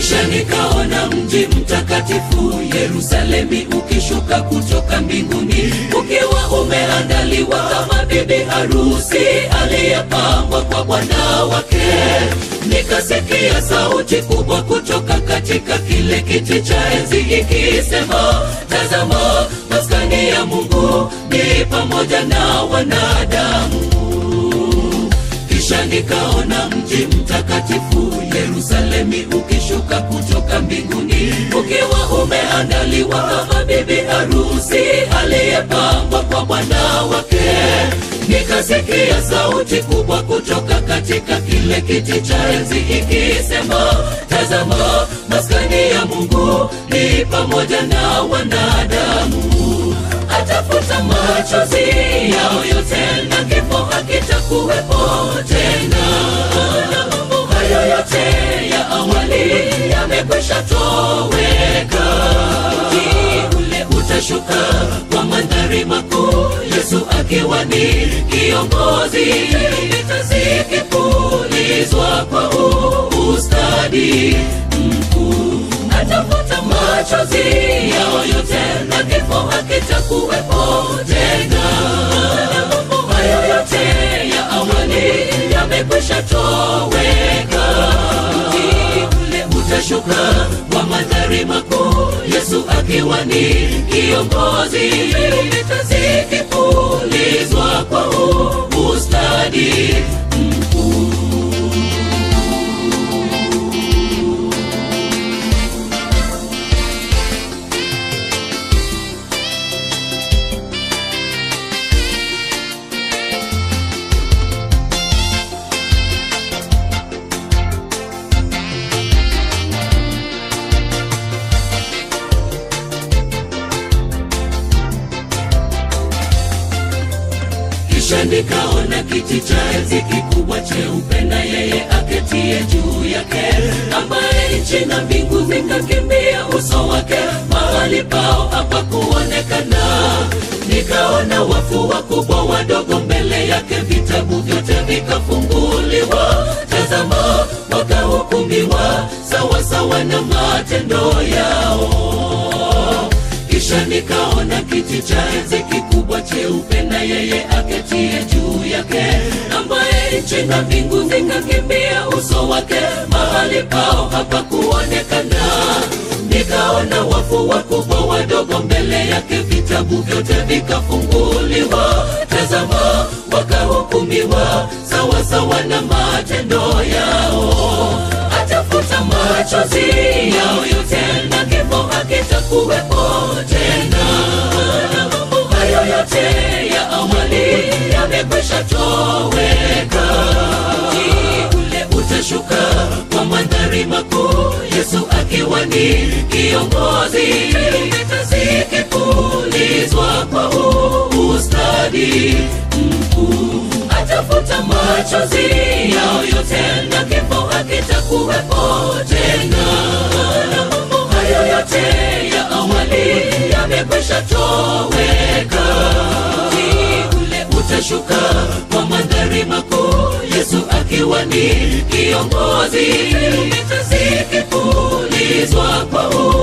kisha nikaona mji mtakatifu Yerusalemi ukishuka kutoka mbinguni ukiwa umeandaliwa kama bibi harusi aliyepambwa kwa bwana wake. Nikasikia sauti kubwa kutoka katika kile kiti cha enzi ikisema, tazama, maskani ya Mungu ni pamoja na wanadamu kisha nikaona mji mtakatifu Yerusalemi ukishuka kutoka mbinguni ukiwa umeandaliwa kama bibi harusi aliyepambwa kwa bwana wake. Nikasikia sauti kubwa kutoka katika kile kiti cha enzi ikisema, tazama, maskani ya Mungu ni pamoja na wanadamu atafuta machozi yao yote na kifo hakitakuwepo tena. Na mambo hayo yote ya awali yamekwisha toweka. Mji ule utashuka kwa mandhari makuu, Yesu akiwa ni kiongozi, vita zikipulizwa kwa ustadi mkuu atafuta machozi yao yote na kifo hakitakuwepo tena. Na mambo hayo yote ya awali yamekwisha toweka. Mji ule utashuka kwa mandhari makuu, Yesu akiwa ni kiongozi, vita zikipulizwa kwa ustadi mkuu. kisha nikaona kiti cha enzi kikubwa cheupe na yeye aketie juu yake, ambaye nchi na mbingu zikakimbia uso wake, mahali pao hapakuonekana. Nikaona wafu wakubwa wadogo mbele yake, vitabu vyote vikafunguliwa. Tazama, wakahukumiwa sawasawa na matendo yao kisha nikaona kiti cha enzi kikubwa cheupe na yeye aketie juu yake, ambaye nchi na mbingu zikakimbia uso wake, mahali pao hapakuonekana. Nikaona wafu wakubwa wadogo mbele yake, vitabu vyote vikafunguliwa. Tazama, wakahukumiwa sawasawa na matendo yao. Atafuta machozi yao yote na kifo hakitakuwepo tena. Na mambo hayo yote ya awali yamekwisha toweka. Mji ule utashuka kwa mandhari makuu, Yesu akiwa ni kiongozi, vita zikipulizwa kwa ustadi mkuu atafuta machozi yao yote na kifo hakitakuwepo tena. Na mambo hayo yote ya awali yamekwisha toweka. Mji ule utashuka kwa mandhari makuu, Yesu akiwa ni kiongozi, vita zikipulizwa kwa